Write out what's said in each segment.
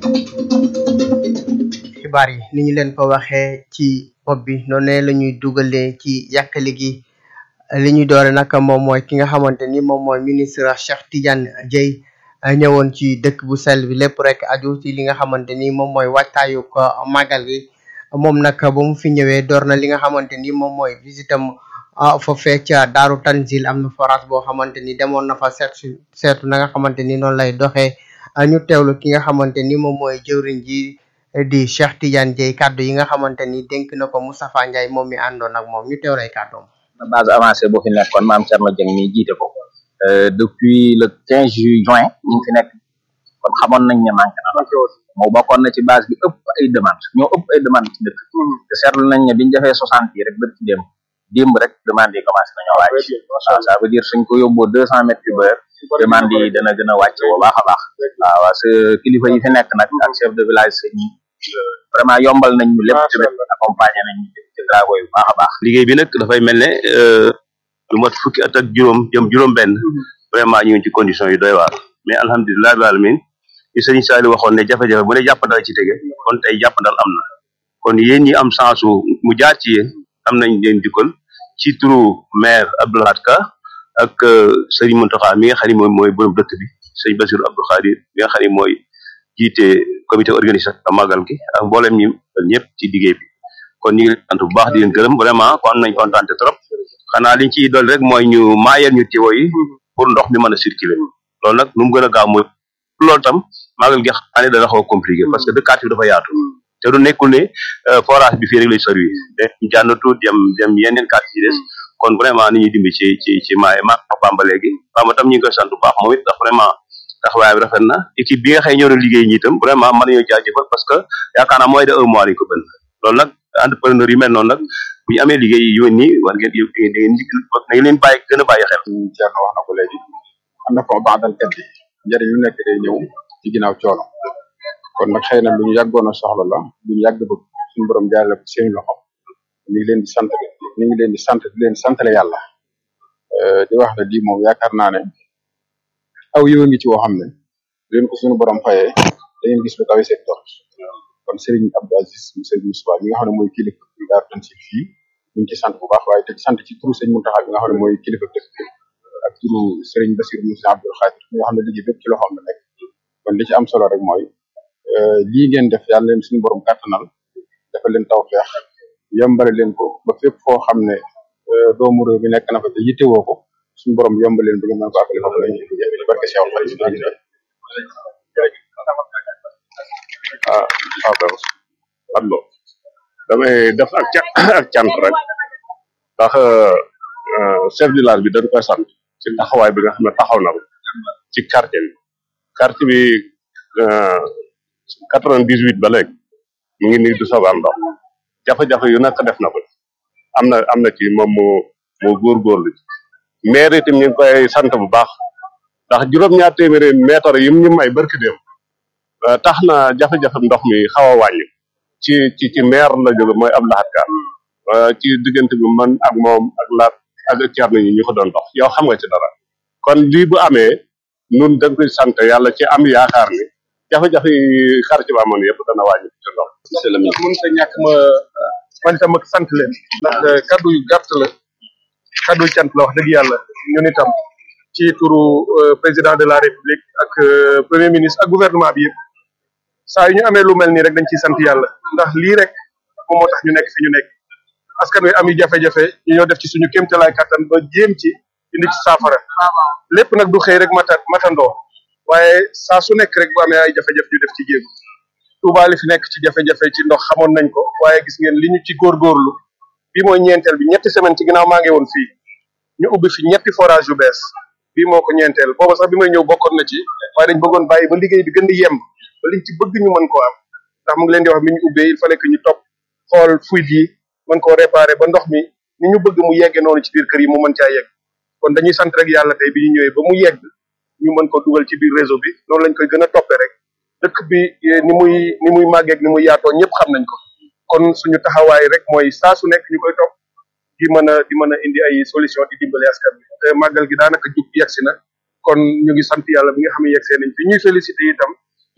xibaar yi ni ñu leen ko waxee ci bopp bi noonu la ñuy dugalee ci yàkkali gi li ñuy doore nag moom mooy ki nga xamante ni moom mooy ministre Cheikh Tidiane Dieye ñëwoon ci dëkk bu sell bi lépp rek aju ci li nga xamante ni moom mooy waajtaayu ko màggal gi moom nag ba mu fi ñëwee door na li nga xamante ni moom mooy visitam foofee ca Daaru Tanzil am na forage boo xamante ni demoon na fa seet seetu na nga xamante ni noonu lay doxee ñu teewlu ki nga xamante ni moom mooy jëwriñ ji di Cheikh Tidiane Dieye kàddu yi nga xamante ni dénk na ko Moustapha Ndiaye moom mi àndoon ak moom ñu teewlu ay kàddoom. base avancée boo fi nekkoon maam Thierno Dieng mi jiite ko depuis le 15 juin ñu ngi fi nekk kon xamoon nañ ne manqué na moo bokkoon na ci base bi ëpp ay demande ñoo ëpp ay demande ci dëkk te seetlu nañ ne biñu defee soixante yi rek dëkk ci démb démb rek demande yi commencé nañoo wàcc waaw ça veut dire suñ ko yóbboo deux cent mètres cube heure demande yi dana gën a wàcc bu baax a baax waaw parce que kilifa yi fi nekk nag ak chef de village ñi vraiment yombal nañ ñu lépp tamit accompagné nañ ñu ci travaux yi bu baax a baax liggéey bi nag dafay mel ne lu mat fukki at ak juróom jëm juróom benn vraiment ñu ngi ci condition yu doy waar mais alhamdulilah rabbil alamin li sëriñ Sali waxoon ne jafe-jafe bu ne jàppandal ci tege kon tey jàppandal am na kon yéen ñi am chance mu jaar ci yéen am nañ leen dikkal ci turu maire Abdoulahat Ka ak sëriñ Mountakha mi nga xam ne mooy mooy borom dëkk bi sëriñ Bassirou Abdou Khadir mi nga xam ne mooy jiite comité organisateur magal gi ak mboolem ñi ñëpp ci liggéey bi kon ñu ngi leen sant bu baax di leen gërëm vraiment kon am nañ kontaan trop xanaa liñ ciy dolli rek mooy ñu maayal ñu tiwo yi pour ndox mi mën a circuler loolu nag nu mu gën a gaaw mooy loolu tam magal gi xam ne dana xaw a compliqué parce que dëkkaat bi dafa yaatu te du nekkul ne forage bi fii rek lay sori de jànnatu dem dem yeneen quartier yi des kon vraiment ni ñuy dimbi ci ci ci maaye ma Bamba léegi Bamba tam ñu ngi koy sant bu baax moom it ndax vraiment taxawaay bi rafet na équipe bi nga xëy ñëw na liggéey ñi itam vraiment mën nañoo jaajëfal parce que yaakaar naa mooy de un mois lañ ko bënn loolu nag entrepreneur yu mel noonu nag bu ñu amee liggéey yu nii war ngeen da ngeen da ngeen leen bàyyi gën a bàyyi xel Thierno wax na ko léegi am na ko baadal kat bi njëriñ lu nekk day ñëw ci ginnaaw coono kon nag xëy na lu ñu yàggoon a soxla la lu ñu yàgg bëgg suñu borom jaarale ko seen loxo ñu ngi leen di sant ñu ngi leen di sant di leen santale yàlla di wax ne lii moom yaakaar naa ne aw yiw a ngi ci woo xam ne leen ko suñu borom fayee da ngeen gis lu kawe seen tool kon Serigne Abdou Aziz Serigne Moustapha mi nga xam ne mooy kilifa bi Daaru Tanzil fii ñu ngi ci sant bu baax waaye te sant ci turu Serigne Mountakha bi nga xam ne mooy kilifa dëkk bi ak turu Serigne Bassirou Moussa Abdoul Khadir mi nga xam ne liggéey bépp ci loxoom la nekk kon li ci am solo rek mooy lii ngeen def yàlla leen suñu borom kàttanal dafa leen taw feex yombale leen ko ba fépp foo xam ne doomu réew mi nekk na fa te yittewoo ko suñu borom yombal leen ba ngeen mën ko àggale foofu lañ ci jafe barke Cheikh Fall ah waaw kay xam nga damay def ak ca ak cant rek ndax chef de village bi dañ koy sant ci taxawaay bi nga xam ne taxaw na ko ci quartier bi quartier bi quatre vingt dix huit ba léegi mu ngi nii du sabar ndox jafe-jafe yu nekk def na ko am na am na ci moom moo moo góorgóorlu ci maire itam ñu ngi koy sant bu baax ndax juróom-ñaar téeméeri mètre yi ñu may barki dem tax na jafe-jafe ndox mi xaw a wàññi ci ci ci maire la jóge mooy ab laxat ka ci diggante bi man ak moom ak laat ak Thierno ñi ñu ko doon dox yow xam nga ci dara kon lii bu amee nun dañ koy sant yàlla ci am yaakaar ni jafe-jafe yi xar ci ba amoon yëpp dana wàññi ci ndox monsieur le ministre mën ta ñàkk ma man itam ak sant leen ndax kaddu yu gàtt la kaddu yu cant la wax dëgg yàlla ñun itam ci turu président de la république ak premier ministre ak gouvernement bi yëpp saa yu ñu amee lu mel nii rek dañ ciy sant yàlla ndax lii rek moom moo tax ñu nekk fi ñu nekk askan wi am yu jafe-jafe ñu ñoo def ci suñu kéemtalaay kattan ba jéem ci indi ci saafara lépp nag du xëy rek mata matandoo waaye saa su nekk rek bu amee ay jafe-jafe ñu def ci jéem Touba li fi nekk ci jafe-jafe ci ndox xamoon nañ ko waaye gis ngeen li ñu ci góorgóorlu bii mooy ñeenteel bi ñetti semaine ci ginnaaw maa ngi woon fii ñu ubbi fi ñetti forage yu bees bii moo ko ñeenteel booba sax bi may ñëw bokkoon na ci waaye dañ bëggoon bàyyi ba liggéey bi gën di yemb ba liñ ci bëgg ñu mën koo am ndax mu ngi leen di wax bi ñu ubbee il fallait que ñu topp xool fuite yi mën koo réparer ba ndox mi ni ñu bëgg mu yegge noonu ci biir kër yi mu mën caa yegg kon dañuy sant rek yàlla tey bi ñu ñëwee ba mu yegg ñu mën ko dugal ci biir réseau bi noonu lañ koy gën a toppee rek dëkk bi ni muy ni muy màggeeg ni muy yaatoo ñëpp xam nañ ko kon suñu taxawaay rek mooy saa su nekk ñu koy topp di mën a di mën a indi ay solution di dimbali askan bi te màggal gi daanaka jub yegsi na kon ñu ngi sant yàlla bi nga xam ne yegsee nañ fi ñuy félicité itam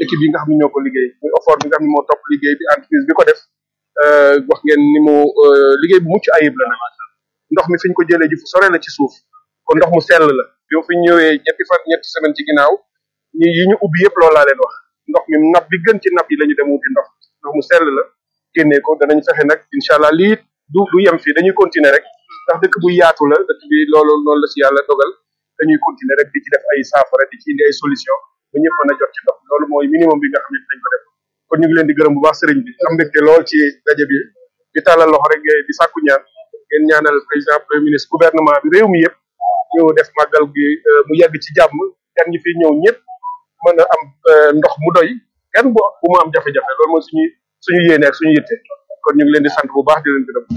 équipe yi nga xam ne ñoo ko liggéey muy effort bi nga xam ne moo topp liggéey bi entreprise bi ko def wax ngeen ni mu liggéey bu mucc ayib la nag ndox mi fi ñu ko jëlee ji fu sore la ci suuf kon ndox mu sell la yow fi ñu ñëwee ñetti fan ñetti semaine ci ginnaaw ñi yi ñu ubbi yëpp loolu laa leen wax ndox mi nab bi gën ci nab yi la ñu dem wuti ndox ndox mu sell la génnee ko danañ fexe nag incha allah lii du du yem fii dañuy continuer rek ndax dëkk bu yaatu la dëkk bi loolu loolu la si yàlla dogal dañuy continuer rek di ci def ay saafara di ci indi ay solution ba ñëpp mën a jot ci ndox loolu mooy minimum bi nga xam ne dañ ko def kon ñu ngi leen di gërëm bu baax sëriñ bi am mbégte lool ci daje bi di tàllal loxo rek di sàkku ñaan ngeen ñaanal président premier ministre gouvernement bi réew mi yëpp ñu def màggal gi mu yegg ci jàmm gan ñi fi ñëw ñëpp mën a am ndox mu doy kenn bu bu mu am jafe-jafe loolu mooy suñu suñu yéene ak suñu yitte kon ñu ngi leen di sant bu baax di leen gërëm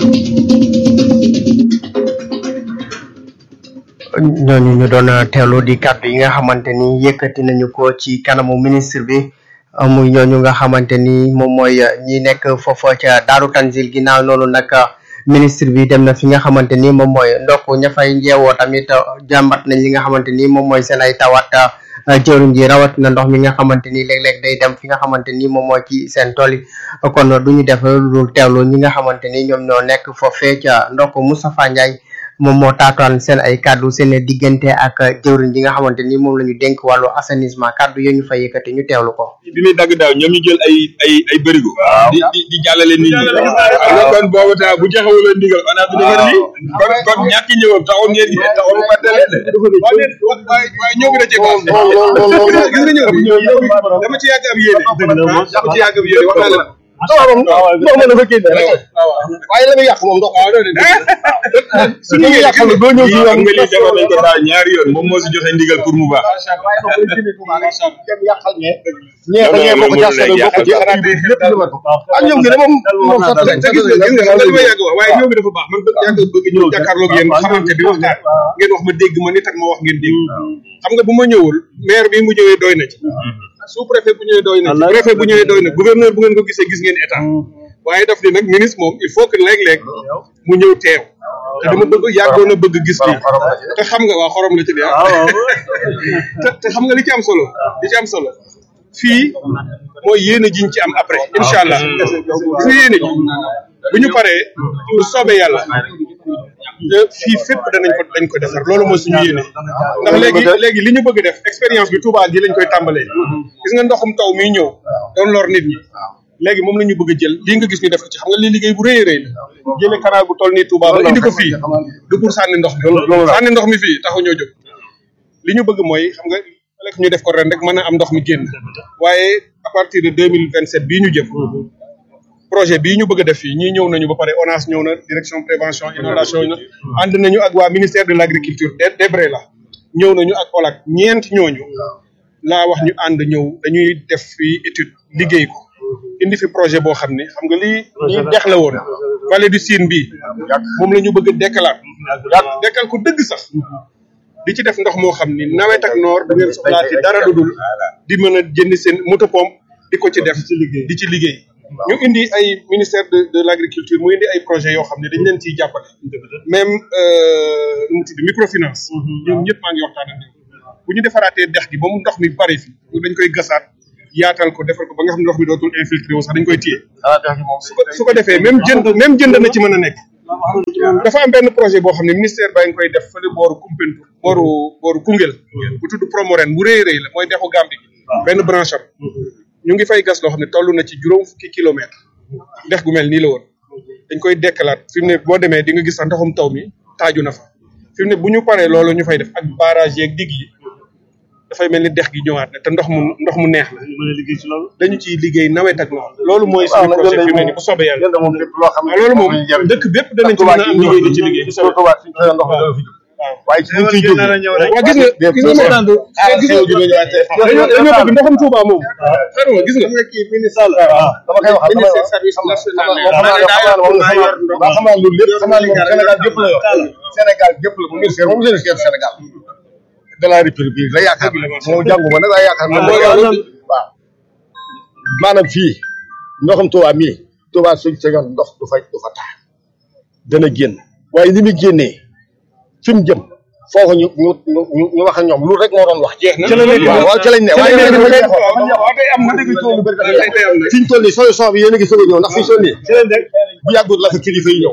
ñooñu ñu doon teewlu di kàddu yi nga xamante ni yëkkati nañu ko ci kanamu ministre bi muy ñooñu nga xamante ni moom mooy ñi nekk foofa ca Daaru Tanzil ginnaaw noonu nag ministre bi dem na fi nga xamante ni moom mooy ndox ña fay njeewoo tamit jàmbat nañ li nga xamante ni moom mooy seen ay tawat jëwriñ ji rawat na ndox mi nga xamante ni léeg-léeg day dem fi nga xamante ni moom moo ci seen tool yi kon du ñu def lu dul teewlu ñi nga xamante ni ñoom ñoo nekk foofee ca ndox Moustapha Ndiaye moom moo taataan seen ay kàddu seen diggante ak jëwriñ ji nga xamante ni moom la ñu dénk wàllu assainissement kàddu yooyu ñu fa yëkkati ñu teewlu ko. bi muy dagg daaw ñoom ñu jël ay ay ay bërigo. di di di jàllale nit ñi. alors kon boobu taa bu joxewul ndigal on a fi defar lii. kon kon ñàkk ñëwam taxul ngeen taxul mu fàtte leen de. waaye waaye ñëw bi da cee baax. gis nga ñëw bi dama ci yàgg ab yéene. dama ci yàgg ab yéene wax naa la. waaw waaw ndox ma dafa génne rek waaye la muy yàq moom ndox waaw loolu su ñu yàq la doo ñëw ci xam nga lii defoon nañ ko daaw ñaari yoon moom moo si joxe ndigal pour mu baax. dem yàqal ñee ñee ba ñee bokk ci askan wi bokk ci xanaa bi lépp lu ma ko ak ñoom gi de moom moom sax te gis nga gis nga xam nga li ma yàgg wax waaye ñëw bi dafa baax man bëgg yàgg bëgg ñëw jàkkaarloog yéen xamante bi waxtaan ngeen wax ma dégg ma nit ak ma wax ngeen dégg xam nga bu ma ñëwul maire bi mu ñëwee doy na ci sous préfet bu ñëwee doy na ci préfet bu ñëwee doy na gouverneur bu ngeen ko gisee gis ngeen état waaye daf ni nag ministre moom il faut que léeg-léeg mu ñëw teew te dama bëgg yàggoon a bëgg gis lii te xam nga waa xorom la ci dee te te xam nga li ci am solo li ci am solo fii mooy yéene jiñ ci am après incha allah gis nga yéene ji bu ñu paree bu soobee yàlla fii fépp danañ ko dañ ko defar loolu mooy suñu yéene ndax léegi léegi li ñu bëgg def expérience bi Touba gi lañ koy tàmbalee gis nga ndoxum taw miy ñëw doon lor nit ñi léegi moom la ñu bëgg a jël lii nga gis ñu def ko ci xam nga lii liggéey bu rëy a rëy la jëlee canal bu toll nii Touba ba indi ko fii du pour sànni ndox mi sànni ndox mi fii taxu ñoo jóg li ñu bëgg mooy xam nga lekk ñu def ko ren rek mën a am ndox mi génn waaye à partir de deux mille vingt sept bii ñu jëm projet bii ñu bëgg a def fii ñii ñëw nañu ba pare ONAS ñëw na direction prévention inondation na ànd nañu ak waa ministère de l' agriculture DEBRE la ñëw nañu ak OLAC ñeent ñooñu laa wax ñu ànd ñëw dañuy def fii étude liggéey ko indi fi projet boo xam ne xam nga lii lii dex la woon vallée du Sine bii moom la ñu bëgg a dekkalaat dekkal ko dëgg sax di ci def ndox moo xam ni nawet ak noor da ngeen soxlaati dara lu dul di mën a jënd seen moto pompe di ko ci def di ci liggéey ñu indi ay ministère de de l' agriculture mu indi ay projet yoo xam ne dañ leen ciy jàppale même nu mu tudd microfinance ñoom ñëpp maa ngi waxtaan ak ñoom bu ñu defaraatee dex gi ba mu ndox mi bari fi dañ koy gasaat yaatal ko defal ko ba nga xam ne ndox mi dootul infiltré wu sax dañ koy téye su ko su ko defee même jënd même jënd na ci mën a nekk dafa am benn projet boo xam ne ministère baa ngi koy def fële booru Kumpentu booru booru Koungheul bu tudd Promoren bu rëy rëy la mooy dexu Gambie gi benn branche am ñu ngi fay gas loo xam ne toll na ci juróom fukki kilomètre dex gu mel nii la woon dañ koy dekkalaat fi mu ne boo demee di nga gis sax ndoxum taw mi taaju na fa fi mu ne bu ñu paree loolu ñu fay def ak barrage yeeg digg yi dafay mel ni dex gi ñëwaat na te ndox mu ndox mu neex la dañu ciy liggéey nawet ak noonu loolu mooy suñu projet fi mu ne nii bu soobee yàlla waaw loolu moom dëkk bépp danañ ci mën a am liggéey di ci liggéey bu soobee waaye ci liñ ciy jóg waaw gis nga gis nga moom gis nga dañoo dañoo bëgg ndoxum Touba moom xam nga gis nga kii ministre Sall dama koy wax ministère service national waaw xam naa loolu lépp xam naa moom Sénégal gépp la yor Sénégal gépp la moom ministère moom ministère Sénégal de la République la yaakaar moom jànguma nag waaye yaakaar moom waaw maanaam fii ndoxam Touba mii Touba suñ sañoon ndox du fa du fa taa dana génn waaye ni muy génnee fi mu jëm foofu ñu ñu ñu ñu ñu wax ak ñoom lu rek moo doon wax. jeex na ci lañ ne waaw ci lañ ne waaye waaw nag dafa waaw tey am na dëgg coow lu bëri tey tey am na fi ñu toll nii solution bi yéen a ngi soog a ñëw ndax fi ñu toll nii bu yàggul la fa kilifa yi ñëw.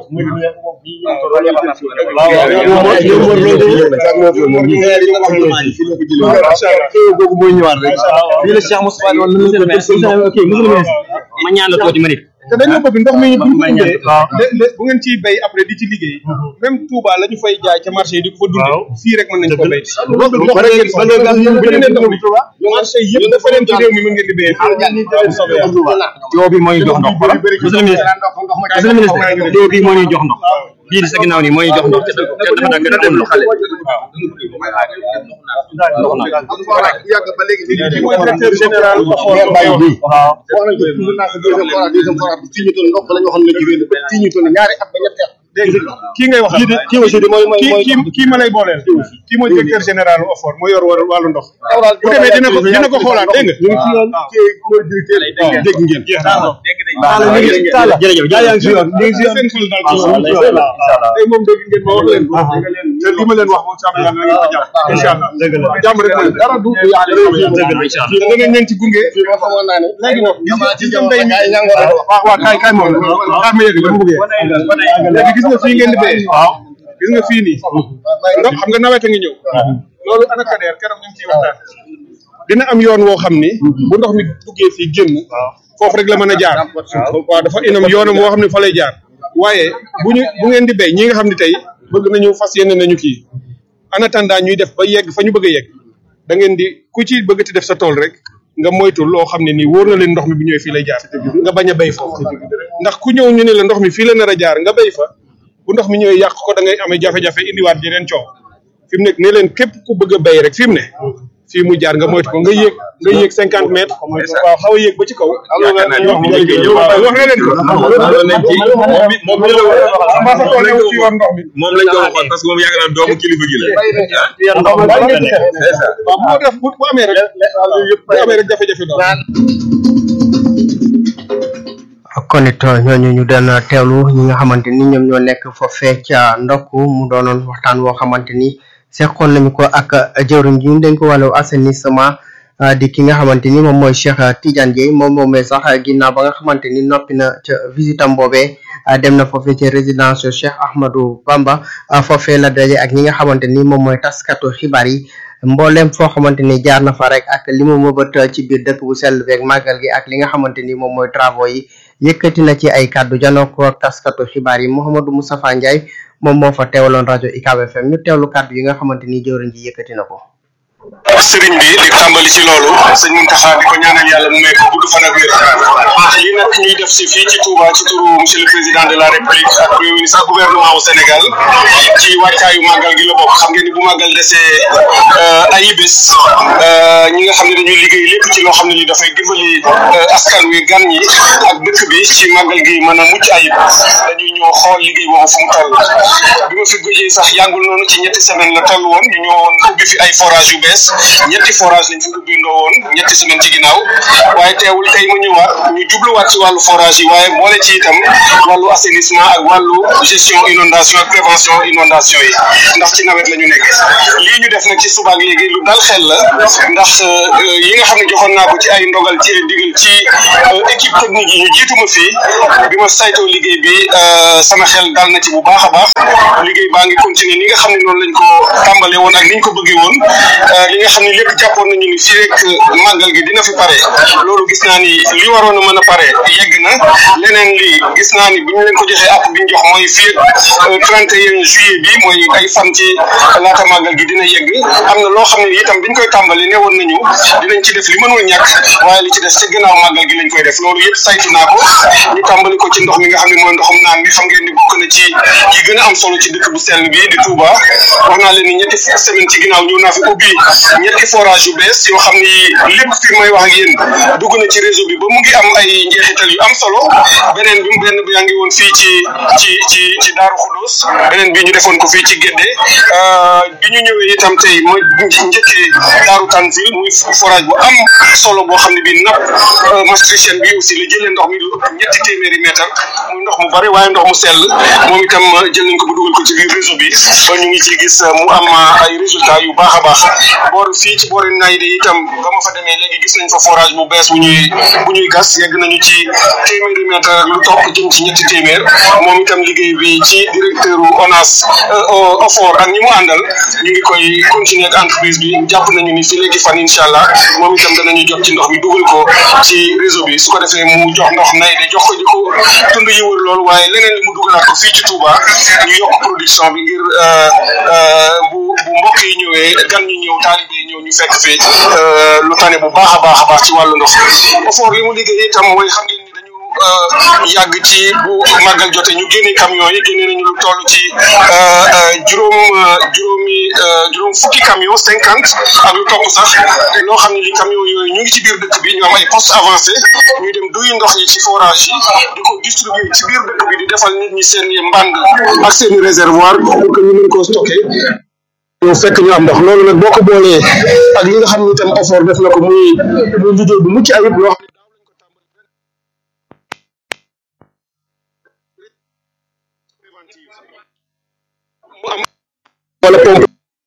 googu mooy ñëwaat rek fii la Cheikh Moustapha woon nañu ko def ok monsieur le ministre ma ñaan la tuuti ma nit te dañoo bëgg ndox mi bu ñu indee de bu ngeen ciy béy après di ci liggéey même Touba la ñu fay jaay ca marché yi di ko fa dundee fii rek mën nañ ko béy loolu ndox rek ngeen bu ñu nee ndox mi marché yëpp dafa leen ci réew mi mën ngeen di béyee yow bi moo ñu jox ndox monsieur le ministre monsieur le ministre yow bi moo ñuy jox ndox bii di sa ginnaaw nii moo ñuy jox ndox te dafa nag gën a dem lu xale yàgg ba léegi mooy directeur général Mère Baye bii wax nañ ko toujours naa ko deuxième forage deuxième forage bi fii ñu toll ndox la ñu waxoon na ci réew fii ñu toll ñaari at ba ñetti at dégg nga kii ngay wax kii di kii aussi di mooy mooy kii mooy kii kii ma lay booleel kii mooy directeur général OFOR moo yor wàllu wàllu ndox bu demee dina ko dina ko xoolaat dégg nga ñu ngi ci yoon kii mooy directeur dégg ngeen jërëjëf gaa yaa ngi si yoon ñu ngi si seen xel daal ci yoon tey moom dégg ngeen ma wax leen ko te li ma leen wax moom sàmm yàlla na ngeen ko jàpp incha allah jàmm rek mooy dara du te danañ leen ci gunge fii moo xamoon naa ne léegi nag gis nga gis nga mbay mi ay ñàngoor la waaw waaw kaay kaay moom kaay ma yëg dama bëggee léegi gis nga fii ngeen di béyee waaw gis nga fii nii ndox xam nga nawet a ngi ñëw loolu ana kadeer keroog ñu ngi ciy waxtaan dina am yoon woo xam ni bu ndox mi duggee fii génn foofu rek la mën a jaar waaw dafa inam yoonam woo xam ne fa lay jaar waaye bu ñu bu ngeen di béy ñi nga xam ne tey bëgg nañu fas yéene nañu kii en attendant ñuy def ba yegg fa ñu bëgg a yegg da ngeen di ku ci bëgg ti def sa tool rek nga moytu loo xam ne nii wóor na leen ndox mi bu ñëwee fii lay jaar nga bañ a béy foofu ndax ku ñëw ñu ne la ndox mi fii la nar a jaar nga béy fa bu ndox mi ñëwee yàq ko da ngay amee jafe-jafe indiwaat yeneen coow fi mu nekk ne leen képp ku bëgg a béy rek fi mu ne fii mu jaar nga moytu ko nga yéeg nga yéeg cinquante mètres waaw xaw a yéeg ba ci kaw yaakaar naa ndox mi njëkkee ñëw waaw wax na leen ko loolu nañ ci moom mi moom mi la maa sa tool newu ci yoon ndox mi moom lañ ko waxoon parce que moom yaakaar naa doomu kilifa gi la waaw bu ko def bu bu amee rek bu amee rek jafe-jafe doon kon it ñooñu ñu doon teewlu ñi nga xamante ni ñoom ñoo nekk foofee ca ndokk mu doonoon waxtaan woo xamante ni seqoon nañu ko ak jëwriñ ji dañ ko wàllu assainissement ah, di ki nga xamante ni moom mooy Cheikh Tidiane Dieye moom moomee sax ginnaaw ba nga xamante ni noppi na ca visitam boobee ah, dem na foofee ca résidence Cheikh Ahmadou Bamba ah, foofee la daje ak ñi nga xamante ni moom mooy taskatu xibaar yi mboolem foo xamante ni jaar na fa rek ak li mu mëbët ci biir dëkk bu sell beeg màggal gi ak li nga xamante ni moom mooy travaux yi yëkkati na ci ay kàddu janoo ko ak taskatu xibaar yi Mouhamadou Moustapha Ndiaye moom moo fa teewaloon rajo UCAB FM ñu teewlu kàddu yi nga xamante ni jëwriñ ji yëkkati na ko. sëriñ bi di tàmbali ci loolu sëñ Muntaxa di ko ñaanal yàlla mu may ko gudd fan ak wér lii nag ñuy def si fii ci Touba ci turu monsieur le président de la république ak premier ministre ak gouvernement au Sénégal ci wàccaayu màggal gi la bokk xam ngeen ni bu màggal desee ay bés ñi nga xam ne dañuy liggéey lépp ci loo xam ne li dafay dimbali askan wi gan ñi ak dëkk bi ci màggal gi mën a mucc ayib dañuy ñëw xool liggéey boobu fu mu toll bi ma fi gëjee sax yàngul noonu ci ñetti semaine la toll woon ñu ñëwoon ubbi fi ay forage yu bees ñetti forage lañ fi ubbi ndoo woon ñetti semaine ci ginnaaw waaye teewul tey mu ñëwaat ñu jubluwaat ci wàllu forage yi waaye boole ci itam wàllu assainissement ak wàllu gestion inondation ak prévention inondation yi ndax ci nawet la ñu nekk lii ñu def nag ci subaak léegi lu dal xel la ndax yi nga xam ne joxoon naa ko ci ay ndogal ci ay digal ci équipe technique yi ñu jiitu ma fii bi ma saytoo liggéey bi sama xel dal na ci bu baax a baax liggéey baa ngi continuer ni nga xam ne noonu lañ ko tàmbale woon ak ni ñu ko bëggee woon li nga xam ne lépp jàppoon nañu ni fii rek màggal gi dina fi pare loolu gis naa ni li waroon a mën a pare yegg na leneen li gis naa ni bu ñu leen ko joxee app bi ñu jox mooy fii ak 31 juillet bi mooy ay fan ci laata màggal gi dina yegg am na loo xam ne itam biñ koy tàmbali ne woon nañu dinañ ci def li mënul ñàkk waaye li ci des ci gannaaw màggal gi lañ koy def loolu yëpp saytu naa ko ñu tàmbali ko ci ndox mi nga xam ne mooy ndoxum naan mi xam ngeen ni bokk na ci yi gën a am solo ci dëkk bu sell bi di Touba wax naa leen ni ñetti semaine ci ginnaaw ñëw naa fi ubbi ñetti forage yu bees yoo xam ni lépp fi may wax ak yéen dugg na ci réseau bi ba mu ngi am ay njeexital yu am solo beneen bi benn bi yaa ngi woon fii ci ci ci ci Daaru Xudus beneen bi ñu defoon ko fii ci Gédé bi ñu ñëwee itam tey ma njëkkee Daaru Tanzil muy forage bu am solo boo xam ne bi napp maastrichtienne bi aussi aussi la jëlee ndox mi lu ëpp ñetti téeméeri mètre muy ndox mu bari waaye ndox mu sell moom itam jël nañ ko bu dugal ko ci biir réseau bi ba ñu ngi ci gis mu am ay résultats yu baax a baax boor fii ci boori Nayde itam ba ma fa demee léegi gis nañ fa forage bu bees bu ñuy bu ñuy gas yegg nañu ci téeméeri mètre ak lu topp jëm ci ñetti téeméer moom itam liggéey bi ci directeur ONAS OFOR ak ñi mu àndal ñu ngi koy continuer ak entreprise bi jàpp nañu ni fii léegi fan incha allah moom itam danañu jot ci ndox mi dugal ko ci réseau bi su ko defee mu jox ndox Nayde jox ko ñu ko tund yi wër loolu waaye leneen li mu dugalaat ko fii ci Touba ñu yokk production bi ngir bu bu mbokk yi ñëwee gan ñi ñëw taalibe yi ñëw ñu fekk fi lu tane bu baax a baax a baax ci wàllu ndox OFOR li mu liggéey itam mooy xam ngeen ni dañu yàgg ci bu màggal jote ñu génne camion yi génne nañu lu toll ci juróom juróomi juróom fukki camion cinquante ak lu topp sax loo xam ne li camion yooyu ñu ngi ci biir dëkk bi ñu am ay poste avancé ñu dem duy ndox yi ci forage yi di ko distribuer ci biir dëkk bi di defal nit ñi seen i mbànd ak seen i réservoir pour que ñu mën koo stocké ñoo fekk ñu am ndox loolu nag boo ko boolee ak li nga xam ne itam effort def na ko muy muy liggéey bu mucc ayib loo xam mu am wala pompe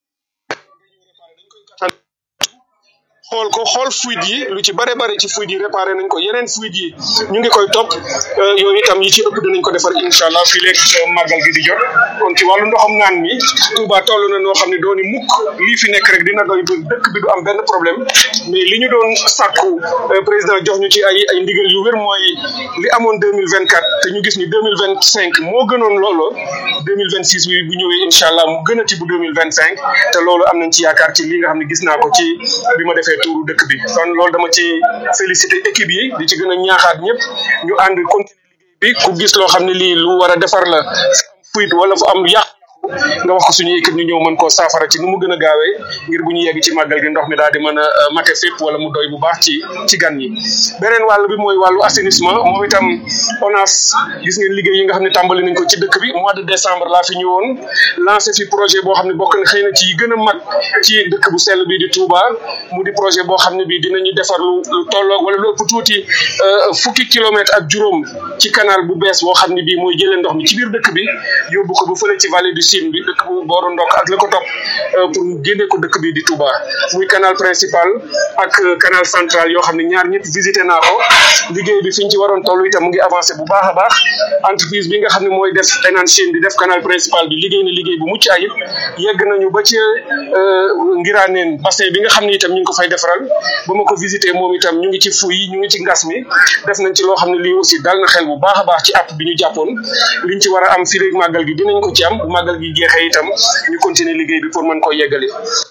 xool ko xool fuite yi lu ci bare bare ci fuite yi réparé nañ ko yeneen fuite yi ñu ngi koy topp yooyu itam yi ci ëpp dinañ ko defar incha allah fii léegi màggal gi di jot kon ci wàllu ndoxam naan mi Touba toll na noo xam ne dooni mukk lii fi nekk rek dina doy ba dëkk bi du am benn problème mais li ñu doon sàkku président jox ñu ci ay ay ndigal yu wér mooy li amoon deux mille vingt quatre te ñu gis ni deux mille vingt cinq moo gënoon loolu deux mille vingt six bi bu ñëwee incha allah mu gën a ci bu deux mille vingt cinq te loolu am nañ ci yaakaar ci li nga xam ne gis naa ko ci bi ma defee tuuru dëkk bi kon loolu dama ci félicité équipe yi di ci gën a ñaaxaat ñëpp ñu ànd continuer liggéey bi ku gis loo xam ne lii lu war a defar la fuite wala fu am yàq nga wax ko suñu équipe ñu ñëw mën koo saafara ci nu mu gën a gaawee ngir bu ñu yegg ci màggal gi ndox mi daal di mën a mate fépp wala mu doy bu baax ci ci gan ñi beneen wàll bi mooy wàllu assainissement moom itam ONAS gis ngeen liggéey yi nga xam ne tàmbali nañ ko ci dëkk bi mois de décembre laa fi ñëwoon lancé fi projet boo xam ne bokk na xëy na ci yi gën a mag ci dëkk bu sell bi di Touba mu di projet boo xam ne bi dinañu defar lu lu tolloog wala lu ëpp tuuti fukki kilomètre ak juróom ci canal bu bees boo xam ne bii mooy jëlee ndox mi ci biir dëkk bi yóbbu ko ba fële ci vallée du Sine bi dëkk bu booru ndokk ak la ko topp pour génne ko dëkk bi di Touba muy canal principal ak canal central yoo xam ne ñaar ñëpp visité naa ko liggéey bi fi ñu ci waroon toll itam mu ngi avancé bu baax a baax entreprise bi nga xam ne mooy def Enan Chine di def canal principal bi liggéey na liggéey bu mucc ayib yegg nañu ba ci ngiraaneen bassin bi nga xam ne itam ñu ngi ko fay defaral ba ma ko visité moom itam ñu ngi ci fu yi ñu ngi ci ngas mi def nañ ci loo xam ne lii aussi dal na xel bu baax a baax ci app bi ñu jàppoon liñ ci war a am fii léegi màggal gi dinañ ko ci am bu màggal gi jeexee itam ñu continuer liggéey bi pour mën koo yeggali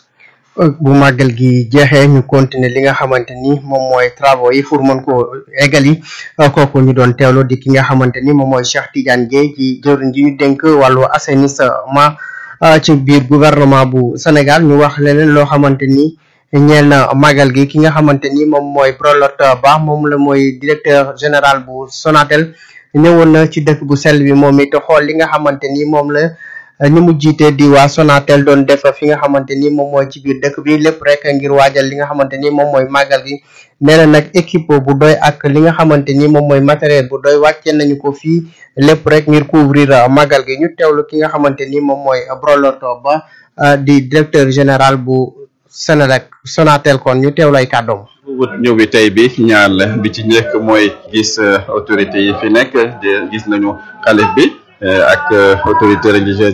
bu màggal gi jeexee ñu continuer li nga xamante ni moom mooy travaux yi pour mën koo eggali kooku ñu doon teewlu di ki nga xamante ni moom mooy Cheikh Tidiane Dièye ci jëwriñ ji ñu dénk wàllu assainissement ci biir gouvernement bu Sénégal ñu wax leneen loo xamante ni ñeel na màggal gi ki nga xamante ni moom mooy Prolot Ba moom la mooy directeur général bu Sonatel ñëwoon na ci dëkk bu sell bi moom it xool li nga xamante ni moom la ni mu jiite di waa Sonatel doon def fi nga xamante ni moom mooy ci biir dëkk bi lépp rek ngir waajal li nga xamante ni moom mooy màggal gi nee na nag équipe bu doy ak li nga xamante ni moom mooy matériel bu doy wàcce nañu ko fii lépp rek ngir couvrir màggal gi ñu teewlu ki nga xamante ni moom mooy Broloto Ba di directeur général bu Senelec Sonatel kon ñu teewlu ay kàddoom wut ñëw bi tey bi ñaar la bi ci njëkk mooy gis autorité yi fi nekk gis nañu xalif bi ak autorité religieuse